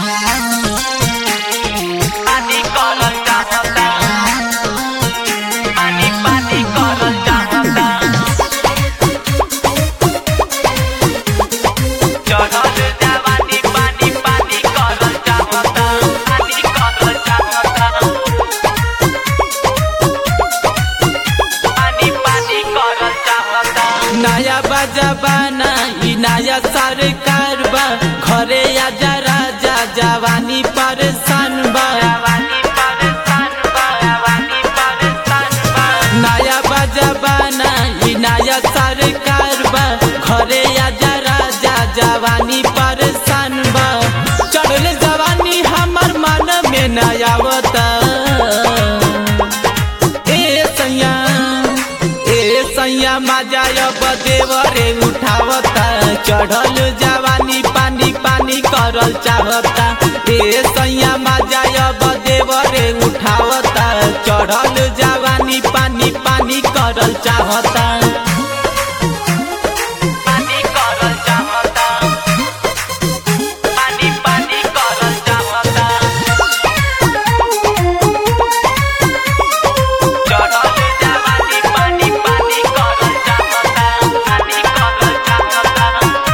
पानी करल चाहता पानी पानी करल चाहता चढ़ल जवानी पानी पानी करल चाहता पानी करल चाहता पानी पानी करल चाहता नया बजाबाना ई नया सरकार बा घरे आजा राजा जवानी परेशान बा जवानी परेशान बा जवानी परेशान बा नया बजाबाना ई नया सरकार बा घरे आजा राजा जवानी परेशान बा चढ़ल जवानी हमर मन में नया आवता ए सैया ए सैया मजा अब देवरे उठावता चढ़ल जवानी पानी पानी करल चाहता ए सैया मजा अब देवरे उठावता चढ़ल जवानी पानी पानी करल चाहता पानी करल चाहता पानी पानी करल चाहता चढ़ल जवानी पानी पानी करल चाहता पानी करल चाहता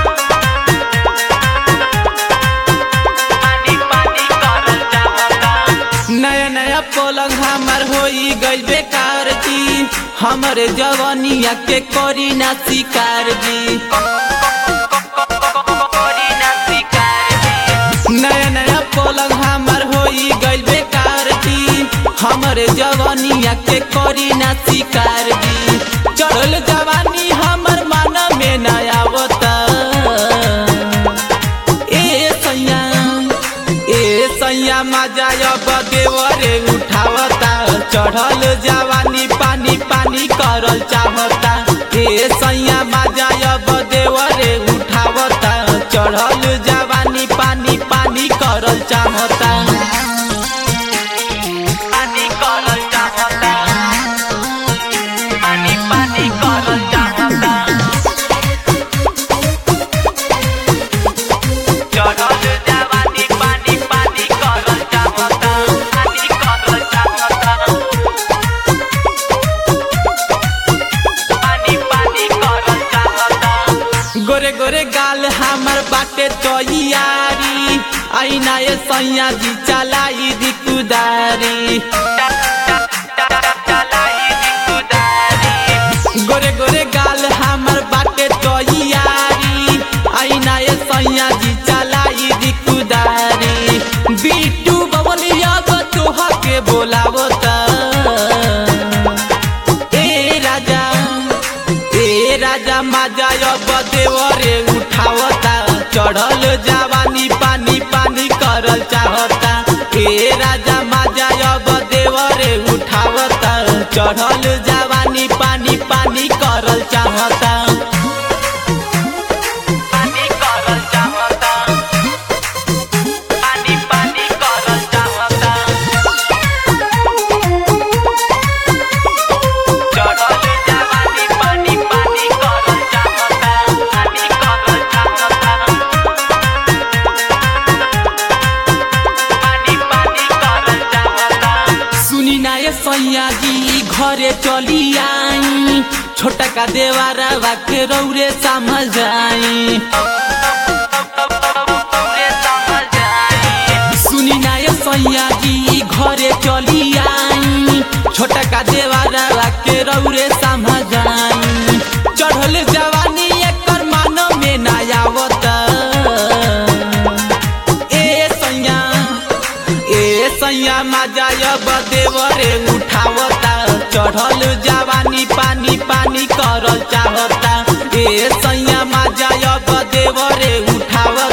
पानी पानी करल चाहता नया नया पलंग हमार होई गइल बेकार जी हमरे जवानिया के करी ना शिकार जी कोरी ना शिकार जी नया नया पलंग हमार होई गइल बेकार जी हमरे जवानिया के करी ना शिकार जी चढ़ल जवानी हमर मन में नया आवता ए सैया ए सैया मजा अब देवरे उठावता चढ़ल जवानी पानी पानी करल चाहता ए सैया मजा अब देवरे उठावता चढ़ल जवानी पानी पानी करल चाहता पानी करल चाहता पानी पानी करल चाहता चढ़ल जवानी पानी पानी करल चाहता पानी करल चाहता पानी पानी करल चाहता गोरे गोरे गाल हमर बाटे तैयारी आईना ए सैया जी चलाई दी कुदारी चलाई दी कुदारी गोरे गोरे गाल हमर बाटे तैयारी आईना ए सैया जी चलाई दी कुदारी बीटू बबलिया तोहा के बोलावता ए राजा ए राजा मजा अब देवरे उठावता चढ़ल जवानी पानी पानी करल चाहता ए राजा मजा अब देवरे उठावता चढ़ल जवानी पानी पानी करल चाहता पानी करल चाहता पानी पानी करल चाहता चढ़ल जवानी पानी पानी करल चाहता पानी करल चाहता पानी पानी करल चाहता सुनी ना ये सैया जी घरे चली आई छोटा का देवारा के रौरे समझ आई पूरे समझ आई सुनी ना ये सैया जी घरे चली आई छोटा का देवारा के रौरे समझ आई चढ़ल जवानी एकर मानो में ना आवता ए सैया ए सैया मजा अब देवरे उठावता चढ़ल जवानी पानी पानी करल चाहता ए सैया मजा अब देवरे उठावता